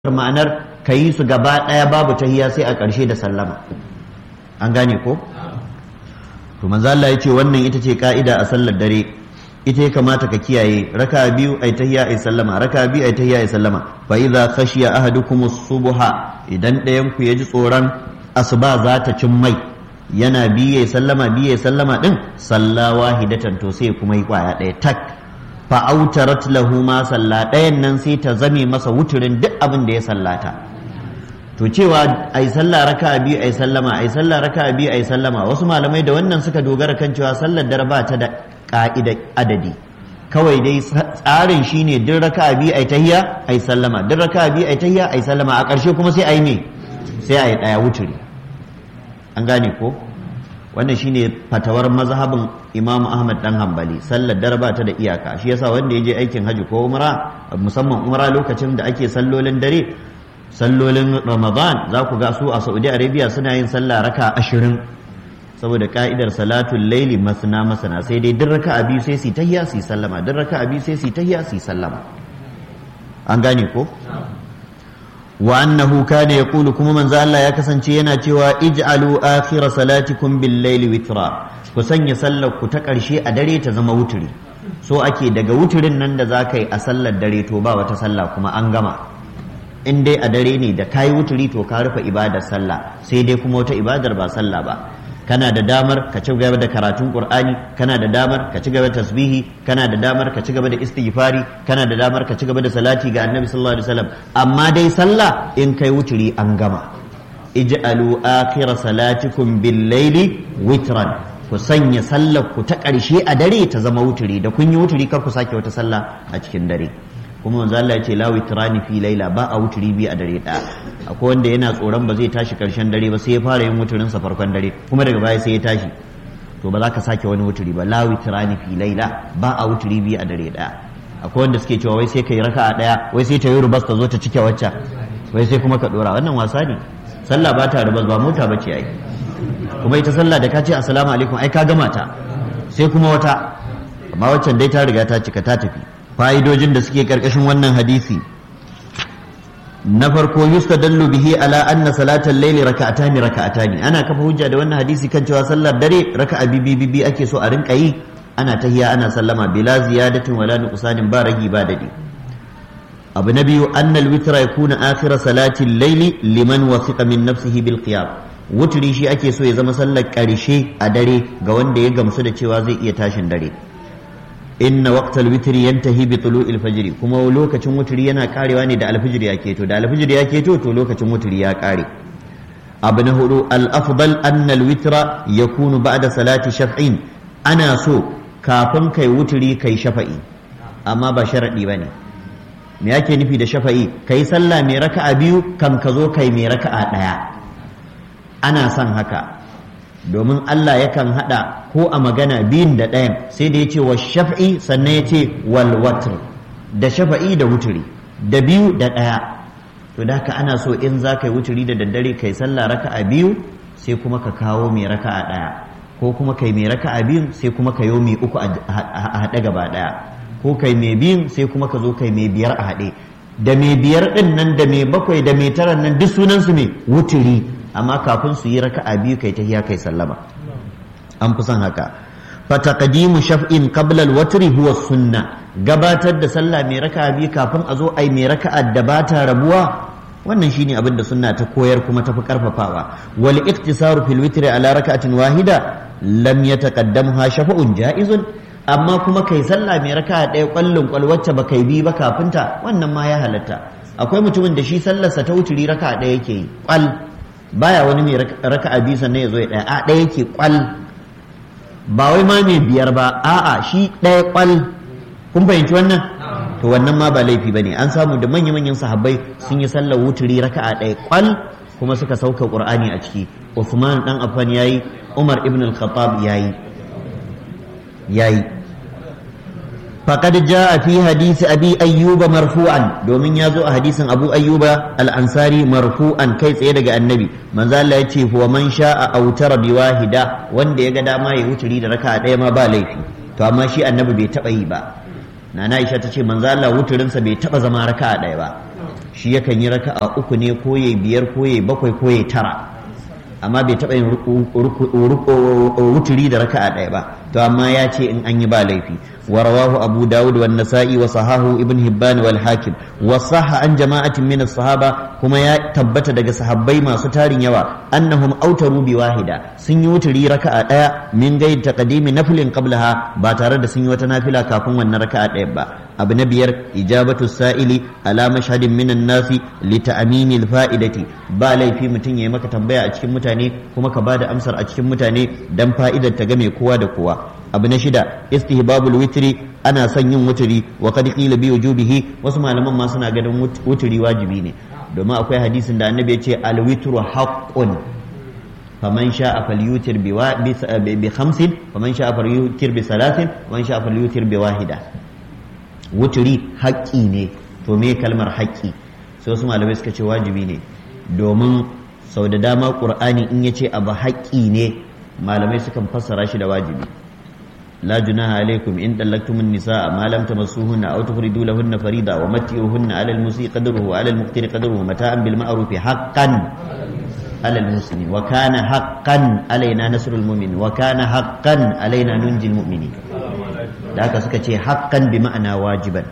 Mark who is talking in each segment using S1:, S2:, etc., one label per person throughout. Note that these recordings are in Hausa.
S1: ma'anar ka yi su gaba ɗaya babu tahiya sai a ƙarshe da sallama an gane ko to manzo Allah ya ce wannan ita ce ka'ida a sallar dare ita ya kamata ka kiyaye raka biyu ai tahiya ai sallama raka biyu ai tahiya ai sallama fa idza khashiya ahadukum subha idan ɗayan ku ya ji tsoron asuba za ta cin mai yana biye sallama biye sallama din salla wahidatan to sai kuma yi kwaya ɗaya tak fa'autarat lahu ma salla ɗayan nan sai ta zame masa wuturin duk abin da ya sallata to cewa ai sallah raka biyu ai sallama ai sallah raka biyu ai sallama wasu malamai da wannan suka dogara kan cewa sallar dare ba ta da ka'ida adadi kawai dai tsarin shine duk raka biyu ai tahiya ai sallama duk raka biyu ai tahiya ai sallama a ƙarshe kuma sai ai me sai ai ɗaya wuturi an gane ko wannan shine fatawar mazhabin Imam Ahmad dan Hanbali sallar dare ba ta da iyaka shi yasa wanda ya je aikin haji ko umra musamman umra lokacin da ake sallolin dare sallolin Ramadan za ku ga su a Saudi Arabia suna yin sallah raka ashirin saboda ka'idar salatul laili masna masana sai dai duk raka'a biyu sai su tahiyya su sallama duk raka'a biyu sai su tahiyya su sallama an gane ko wa annahu kana yaqulu kuma manzo Allah ya kasance yana cewa ij'alu akhir salatikum bil layli witra ku sanya sallar ku ta karshe a dare ta zama wuturi so ake daga wuturin nan da zaka yi a sallar dare to ba wata sallah kuma an gama in dai a dare ne da kayi wuturi to ka rufe ibadar sallah sai dai kuma wata ibadar ba sallah ba kana da damar ka ci gaba da karatun qur'ani kana da damar ka ci gaba da tasbihi kana da damar ka ci gaba da istighfari kana da damar ka ci gaba da salati ga annabi sallallahu alaihi wasallam amma dai sallah in kai wuturi an gama ij'alu akhir salatikum bil layli witran ku sanya sallar ku ta ƙarshe a dare ta zama wuturi da kun yi wuturi kar ku sake wata sallah a cikin dare kuma manzo Allah ya ce la witrani fi laila ba a wuturi bi a dare ɗaya akwai wanda yana tsoron ba zai tashi karshen dare ba sai ya fara yin wuturin sa farkon dare kuma daga baya sai ya tashi to ba za ka sake wani wuturi ba la witrani fi laila ba a wuturi bi a dare ɗaya akwai wanda suke cewa wai sai kai raka'a ɗaya wai sai ta yi rubas ta zo ta cike wacce wai sai kuma ka dora wannan wasa ne sallah ba ta rubas ba mota bace ai kuma ita sallah da ka ce assalamu alaikum ai ka gama ta sai kuma wata amma waccan dai ta riga ta cika ta tafi fa'idojin da suke ƙarƙashin wannan hadisi na farko yustadallu bihi ala anna salatal layli raka'atani raka'atani ana kafa hujja da wannan hadisi kan cewa sallar dare raka'a bibi bibi ake so a rinka yi ana tahiya ana sallama bila ziyadatin wala nuqsanin ba ragi ba dadi abu na biyu annal witra yakuna akhir salatil layli liman wasiqa min nafsihi bil qiyam wuturi shi ake so ya zama sallar ƙarshe a dare ga wanda ya gamsu da cewa zai iya tashin dare inna waqtal witri yantahi bi tulu'il fajr kuma lokacin wutri yana karewa ne da alfijir ya keto da alfijir ya keto to lokacin wutri ya kare abu na hudu al afdal anna al witra yakunu ba'da salati shaf'in ana so kafin kai wutri kai shafa'i amma ba sharadi bane me yake nufi da shafa'i kai sallah mai raka'a biyu kan ka zo kai mai raka'a daya ana son haka domin Allah yakan haɗa ko a magana biyun da ɗayan sai da ya ce wa shaf'i sannan ya ce wal watr da shafa'i da wuturi da biyu da ɗaya to da haka ana so in za ka yi wuturi da daddare kai sallah raka'a biyu sai kuma ka kawo mai raka'a ɗaya ko kuma kai mai raka'a biyun sai kuma ka yi mai uku a haɗe gaba ɗaya ko kai mai biyun sai kuma ka zo kai mai biyar a haɗe da mai biyar ɗin nan da mai bakwai da mai tara nan duk sunansu mai wuturi amma kafin su yi raka'a biyu kai tahiya kai sallama an fi son haka fa taqdimu shaf'in qabla al-watri huwa sunna gabatar da sallah mai raka'a biyu kafin a zo ai mai raka'a da ba ta rabuwa wannan shine abin da sunna ta koyar kuma ta fi karfafawa wal iktisaru fil witri ala raka'atin wahida lam yataqaddamha shafa'un ja'izun amma kuma kai sallah mai raka'a ɗaya kwallon kwal wacce ba kai bi ba kafinta wannan ma ya halatta akwai mutumin da shi sallarsa ta wuturi raka'a ɗaya yake yi kwal baya wani mai raka'a biyu sannan ya zo ya ɗaya a ɗaya yake kwal ba wai ma mai biyar ba a'a shi ɗaya kwal kun fahimci wannan to wannan ma ba laifi bane an samu da manya manyan sahabbai sun yi sallar wuturi raka'a ɗaya kwal kuma suka sauka qur'ani a ciki Uthman dan Affan yayi Umar ibn al-Khattab yayi yayi فقد جاء في حديث أبي أيوب مرفوعا دومين يازو حديث أبو أيوب الأنصاري مرفوعا كيف يدق النبي من ذا الله يتشي هو من شاء أوتر بواحدة وان دي يقدا ما يوتري دركا دي ما بالي في تو أما شيء النبي بيتبعي با نانا إيشا تشي من ذا الله وترنسا بيتبع زما ركا دي با shi yakan yi raka'a uku ne ko yayi biyar ko yayi bakwai ko yayi tara amma bai taɓa yin wuturi da raka'a ɗaya ba to amma ya ce in an yi ba laifi wa rawahu abu dawud wa nasa'i wa sahahu ibn hibban wal hakim wa sahha an jama'atin min sahaba kuma ya tabbata daga sahabbai masu tarin yawa annahum autaru bi wahida sun yi wuturi raka'a ɗaya min gaid taqdimi naflin qablaha ba tare da sun yi wata nafila kafin wannan raka'a ɗaya ba abu na biyar ijabatu sa'ili ala mashhadin minan nasi li ta'minil fa'idati ba laifi mutum ya yi maka tambaya a cikin mutane kuma ka bada amsar a cikin mutane dan fa'idar ta game kowa da kowa abu na shida istihbabul witri ana son yin wuturi wa qad qila bi wujubihi wasu malaman ma suna ganin wuturi wajibi ne domin akwai hadisin da annabi ya ce al witru haqqun faman sha'a falyutir bi bi khamsin faman sha'a falyutir bi salasin faman sha'a falyutir bi wahida wuturi haƙƙi ne to me kalmar haƙƙi sai wasu malamai suka ce wajibi ne domin sau da dama ƙur'ani in ya ce abu haƙƙi ne malamai sukan fassara shi da wajibi la junaha alaikum in dallaktumun nisaa ma lam tamassuhunna aw tufridu lahunna farida wa matiyuhunna ala al-musi qadruhu wa ala al-muqtiri qadruhu mata'an bil ma'ruf haqqan ala al-muslimi wa kana haqqan alaina nasrul mu'min wa kana haqqan alaina nunjil mu'minin da haka suka ce haqqan bi ma'ana wajiban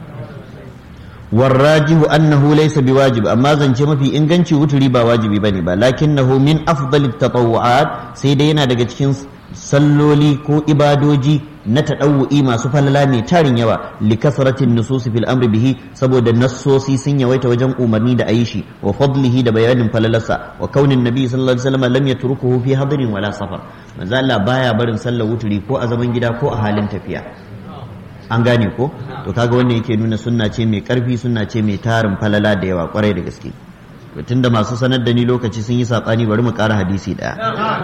S1: والراجح أنه ليس بواجب أما زنجي ما في إنجنشي وتري با واجبي بني با لكنه من أفضل التطوعات سيدينا daga cikin salloli ko ibadoji na taɗawu'i masu falala mai tarin yawa likasratin nususi fil amri bihi saboda nassosi sun yawaita wajen umarni da ayi shi wa fadlihi da bayanin falalarsa wa kaunin nabi sallallahu alaihi wasallam lam yatrukuhu fi hadirin wala safar manzo Allah baya barin sallar wuturi ko a zaman gida ko a halin tafiya an gane ko to kaga wannan yake nuna sunna ce mai karfi sunna ce mai tarin falala da yawa kwarai da gaske to tunda masu sanar da ni lokaci sun yi sabani bari mu ƙara hadisi daya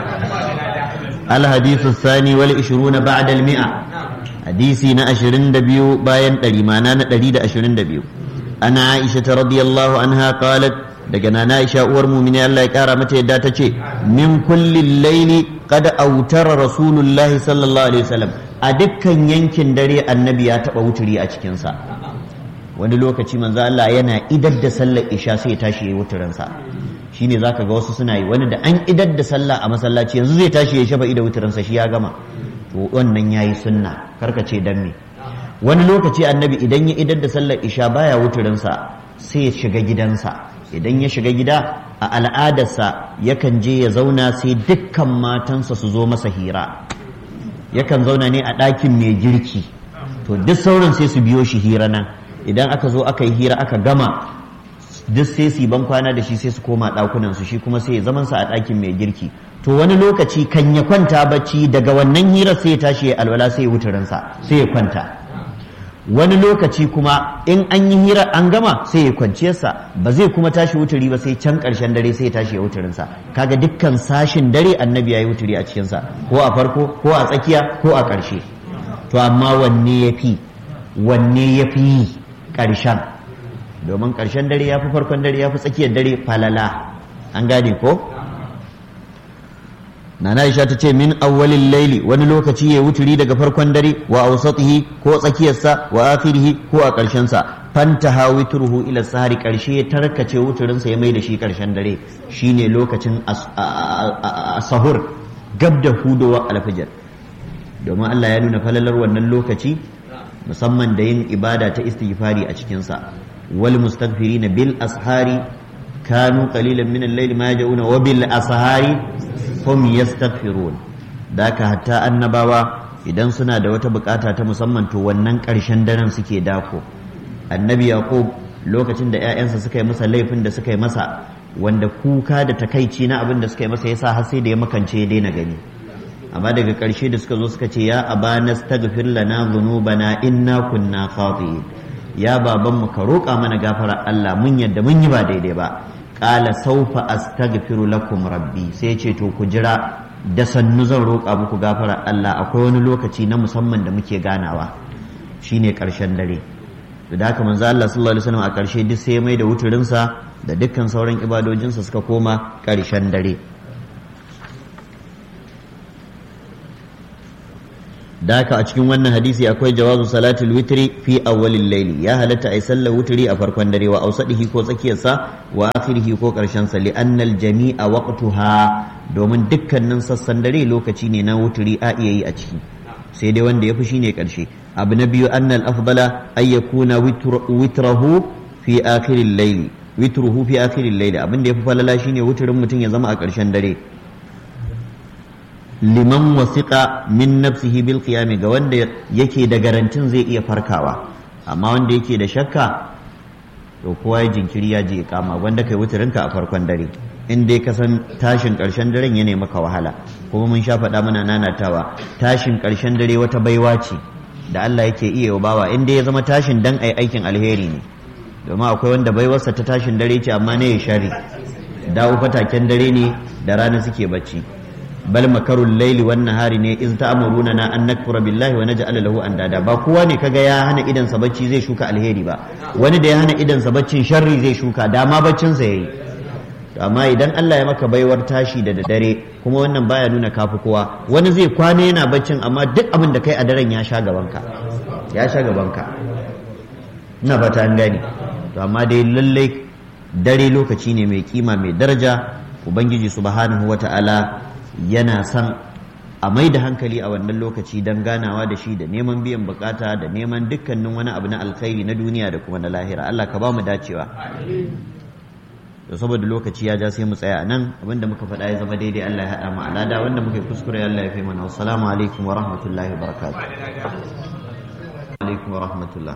S1: al hadithu thani wal 20 ba'da al mi'a hadisi na 22 bayan 100 mana na 122 ana aisha radiyallahu anha qalat daga nana aisha uwar mumini Allah ya kara mata yadda ta ce min kullin laili qad autara rasulullahi sallallahu alaihi wasallam a dukkan yankin dare annabi ya taba wuturi a cikinsa wani lokaci manzo Allah yana idar da sallar isha sai ya tashi yayi wuturinsa shine zaka ga wasu suna yi wani da an idar da sallah a masallaci yanzu zai tashi ya shafa ida wuturinsa shi ya gama to wannan yayi sunna karka ce dan me wani lokaci annabi idan ya idar da sallar isha baya wuturinsa sai ya shiga gidansa idan ya shiga gida a al'adarsa yakan je ya zauna sai dukkan matansa su zo masa hira yakan zauna ne a ɗakin mai girki to duk sauran sai su biyo shi hira nan idan aka zo aka yi hira aka gama duk sai su ban kwana da shi sai su koma ɗakunan su shi kuma sai ya zaman sa a ɗakin mai girki to wani lokaci kan ya kwanta bacci daga wannan hirar sai ya tashi ya alwala sai ya wuturinsa sai ya kwanta wani lokaci kuma in an yi hira an gama sai ya kwanciyarsa ba zai kuma tashi wuturi ba sai can ƙarshen dare sai ya tashi ya wuturinsa kaga dukkan sashin dare annabi ya yi wuturi a cikinsa ko a farko ko a tsakiya ko a ƙarshe to amma wanne ya fi wanne ya fi yi ƙarshen domin ƙarshen dare ya fi farkon dare ya fi tsakiyar dare falala an gane ko Nana Aisha ta ce min awwalin laili wani lokaci ya wuturi daga farkon dare wa awsatihi ko tsakiyarsa wa akhirihi ko a ƙarshen sa fantaha witruhu ila sahari ƙarshe ya tarkace wuturin sa ya mai da shi ƙarshen dare shine lokacin sahur gab da hudowa alfajir domin Allah ya nuna falalar wannan lokaci musamman da yin ibada ta istighfari a cikin sa wal mustaghfirina bil ashari kanu qalilan min al-layli ma yaj'una wa bil ashari hum yastaghfirun da ka hatta annabawa idan suna da wata bukata ta musamman to wannan ƙarshen daren suke dako annabi yaqub lokacin da ƴaƴansa suka yi masa laifin da suka yi masa wanda kuka da takaici na abin da suka yi masa yasa har sai da ya makance ya daina gani amma daga ƙarshe da suka zo suka ce ya abana staghfir lana dhunubana inna kunna khati'in ya babanmu ka roƙa mana gafara Allah mun yadda mun yi ba daidai ba qala sawfa astaghfiru lakum rabbi sai ce to ku jira da sannu zan roƙa muku gafara Allah akwai wani lokaci na musamman da muke ganawa shine ƙarshen dare to da haka manzo Allah sallallahu alaihi wasallam a ƙarshe duk sai mai da wuturinsa da dukkan sauran ibadojinsa suka koma ƙarshen dare da haka a cikin wannan hadisi akwai jawazu salatul witri fi awwalil layli ya halatta ai sallar witri a farkon dare wa ausadihi ko tsakiyarsa wa akhirihi ko karshen sa li annal jami'a waqtuha domin dukkanin sassan dare lokaci ne na witri a iya yi a ciki sai dai wanda ya fi shine karshe abu na biyu annal afdala ay yakuna witrahu fi akhiril layli witruhu fi akhiril layli abin da yafi falala shine witrin mutum ya zama a karshen dare liman wasiƙa min nafsihi bil qiyami ga wanda yake da garantin zai iya farkawa amma wanda yake da shakka to kowa ya jinkiri ya je kama wanda kai wuturinka a farkon dare in dai ka san tashin ƙarshen daren ya maka wahala kuma mun sha faɗa mana nanatawa tashin ƙarshen dare wata baiwa ce da Allah yake iya bawa in dai ya zama tashin dan ai aikin alheri ne domin akwai wanda baiwarsa ta tashin dare ce amma ne ya shari dawo fataken dare ne da rana suke bacci bal makarul laili wan nahari ne iz ta'muruna na an nakfura billahi wa naj'ala lahu andada ba kowa ne kaga ya hana idan sa bacci zai shuka alheri ba wani da ya hana idan sa baccin sharri zai shuka dama baccin sa yayi amma idan Allah ya maka baiwar tashi da dare kuma wannan baya nuna kafi kowa wani zai kwana yana baccin amma duk abin da kai a daren ya sha gaban ka ya sha gaban ka ina fata an gane to amma dai lallai dare lokaci ne mai kima mai daraja ubangiji subhanahu wata'ala yana son a mai da hankali a wannan lokaci don ganawa da shi da neman biyan bukata da neman dukkanin wani abu na alkhairi na duniya da kuma na lahira Allah ka ba mu dacewa da saboda lokaci ya ja sai mu tsaya nan abinda muka faɗa ya zama daidai Allah ya haɗa mu alada wanda muka yi kuskure Allah ya fi mana wassalamu alaikum wa rahmatullahi wa barakatuh alaikum wa rahmatullah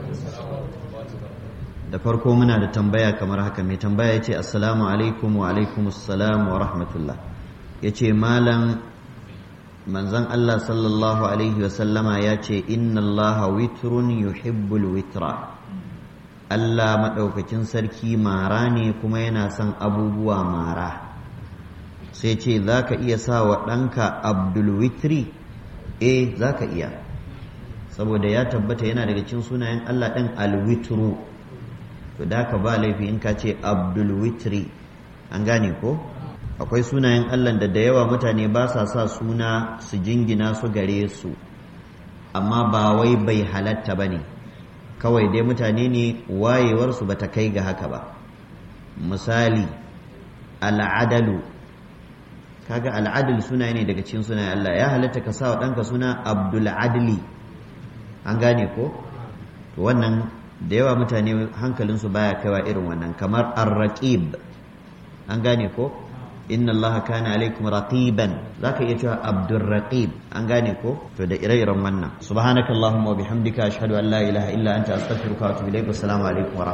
S1: da farko muna da tambaya kamar haka mai tambaya ya ce assalamu alaikum wa alaikum assalam wa rahmatullah ya ce malam manzan Allah sallallahu Alaihi wasallama ya ce inna Allah witrun yuhibbul witra Allah maɗaukakin sarki mara ne kuma yana son abubuwa mara sai ce za ka iya sa wa ɗanka abdul witri eh za ka iya saboda ya tabbata yana daga cikin sunayen Allah ɗin alwitru to da ka ba laifi in ka ce abdul witri an gane ko? akwai sunayen Allah da da yawa mutane ba sa sa suna su jingina su gare su amma ba wai bai halatta ba ne kawai dai mutane ne wayewarsu ba ta kai ga haka ba misali al'adalu kaga al'adul suna ne daga cikin sunayen Allah ya halatta ka sa wa ɗanka suna abdul adli an gane ko to wannan da yawa mutane hankalinsu baya kaiwa irin wannan kamar ar-raqib an gane ko inna allaha kana alaikum raqiban zaka iya cewa abdur raqib an gane ko to da ire-iren wannan subhanaka allahumma wa bihamdika ashhadu an la ilaha illa anta astaghfiruka wa atubu ilaik assalamu alaikum wa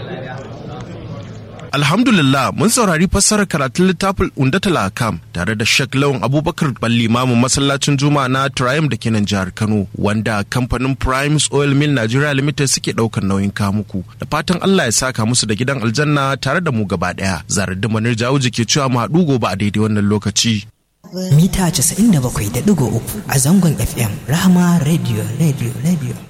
S2: Alhamdulillah mun saurari fassarar karatun littafin Undatul Akam tare da Sheikh Lawan Abubakar Balli Mamu masallacin Juma'a na Triumph da ke nan jihar Kano wanda kamfanin Primes Oil Mill Nigeria Limited suke daukar nauyin kamuku da fatan Allah ya saka musu da gidan aljanna tare da mu gaba daya zarar da manir jawuji ke cewa mu haɗu gobe a daidai wannan lokaci.
S3: Mita 97.3 a zangon FM Rahama Radio Radio Radio